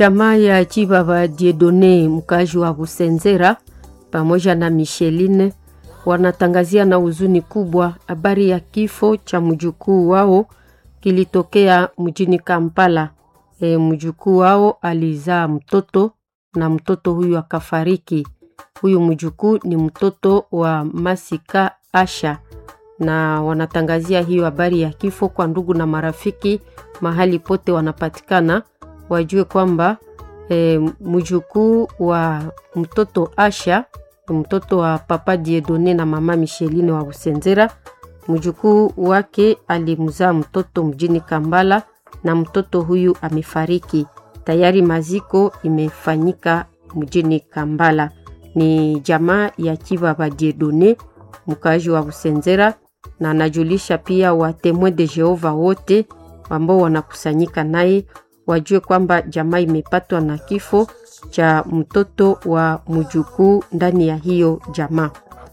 Jamaa ya Chibaba Diedone mkazi wa Busenzera pamoja na Micheline wanatangazia na huzuni kubwa habari ya kifo cha mjukuu wao kilitokea mjini Kampala. E, mjukuu wao alizaa mtoto na mtoto huyu akafariki. Huyu mjukuu ni mtoto wa Masika Asha, na wanatangazia hiyo habari ya kifo kwa ndugu na marafiki mahali pote wanapatikana, wajue kwamba e, mjukuu wa mtoto Asha mtoto wa papa Diedone na mama Micheline wa Busenzera. Mjukuu wake alimzaa mtoto mjini Kambala na mtoto huyu amefariki tayari. Maziko imefanyika mjini Kambala. Ni jamaa ya Chibaba Diedone mkaaji wa Busenzera, na anajulisha pia wa Temoin de Jehova wote ambao wanakusanyika naye wajue kwamba jamaa imepatwa na kifo cha mtoto wa mjukuu ndani ya hiyo jamaa.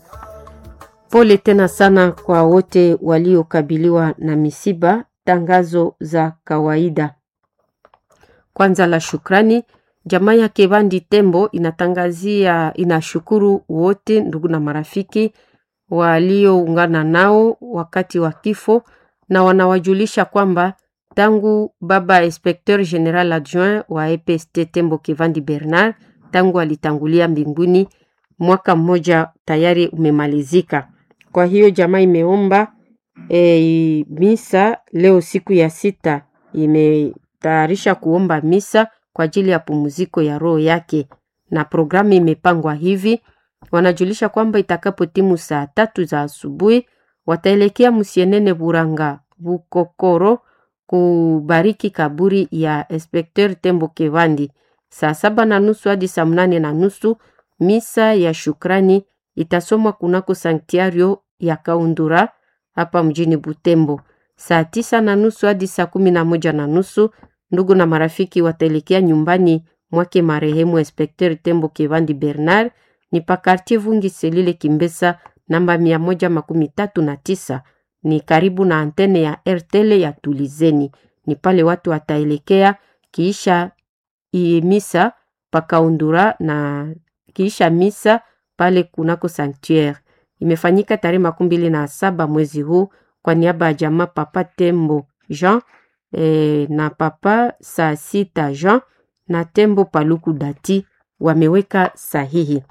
Pole tena sana kwa wote waliokabiliwa na misiba. Tangazo za kawaida. Kwanza la shukrani, jamaa ya Kebandi Tembo inatangazia, inashukuru wote ndugu na marafiki walioungana nao wakati wa kifo, na wanawajulisha kwamba tangu baba inspecteur general adjoint wa EPST Tembo Kivandi Bernard tangu alitangulia mbinguni, mwaka mmoja tayari umemalizika. Kwa hiyo jamaa imeomba e, misa leo siku ya sita, imetayarisha kuomba misa kwa ajili ya pumziko ya roho yake, na programu imepangwa hivi. Wanajulisha kwamba itakapo timu saa tatu za asubuhi wataelekea Musienene Buranga Bukokoro kubariki kaburi ya Inspecteur Tembo Kevandi. Saa saba na nusu hadi saa mnane na nusu misa ya shukrani itasomwa kunako sanktiario ya Kaundura hapa mjini Butembo. Saa tisa na nusu hadi saa kumi na moja na nusu ndugu na marafiki wataelekea nyumbani mwake marehemu Inspecteur Tembo Kevandi Bernard ni pakartie Vungi Selile Kimbesa namba mia moja makumi tatu na tisa ni karibu na antene ya RTL ya Tulizeni. Ni pale watu wataelekea kiisha misa pakaundura na kiisha misa pale kunako sanctuaire. Imefanyika tarehe makumi mbili na saba mwezi huu kwa niaba ya jamaa Papa Tembo Jean e, na Papa saa sita Jean na Tembo Paluku Dati wameweka sahihi.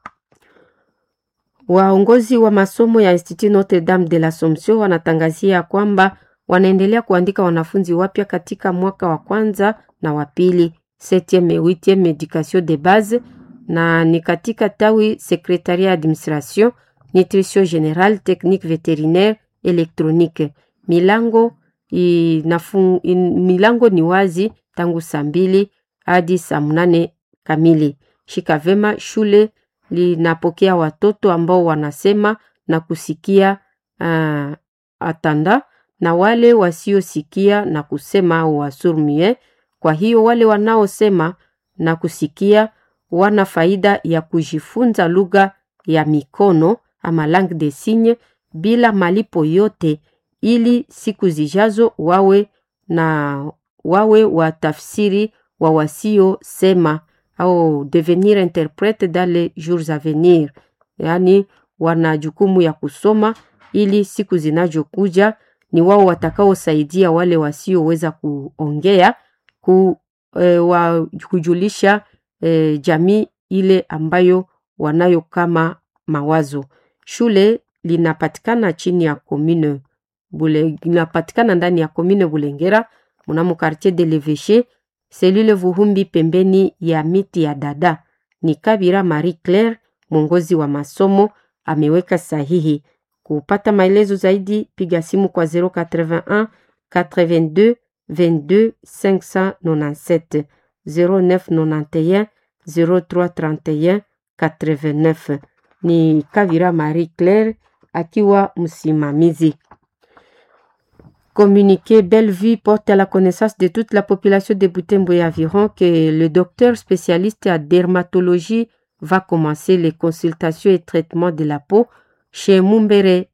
Waongozi wa masomo ya Institut Notre Dame de l'Assomption wanatangazia kwamba wanaendelea kuandika wanafunzi wapya katika mwaka wa kwanza na wa pili 7e 8e education de base, na ni katika tawi secretariat administration nutrition general technique veterinaire electronique. Milango inafung, in, milango ni wazi tangu saa mbili hadi saa mnane kamili. Shika vema shule linapokea watoto ambao wanasema na kusikia uh, atanda na wale wasiosikia na kusema au wasurmie. Kwa hiyo wale wanaosema na kusikia wana faida ya kujifunza lugha ya mikono ama langue de signe bila malipo yote, ili siku zijazo wawe na wawe watafsiri wa wasiosema au devenir interprete dans les jours à venir, yaani wana jukumu ya kusoma ili siku zinazokuja ni wao watakaosaidia wale wasioweza kuongea ku, e, wa, kujulisha e, jamii ile ambayo wanayo kama mawazo. Shule linapatikana chini ya commune Bule, linapatikana ndani ya commune Bulengera mnamo quartier de l'Eveche selule Vuhumbi pembeni ya miti ya dada. Ni Kabira Marie Claire, mwongozi wa masomo ameweka sahihi. Kupata maelezo zaidi piga simu kwa 081 82 22 597 0991 0331 89. Ni Kabira Marie Claire akiwa msimamizi. Communiqué Bellevue porte à la connaissance de toute la population de Butembo et environ que le docteur spécialiste à dermatologie va commencer les consultations et traitements de la peau chez Mumbere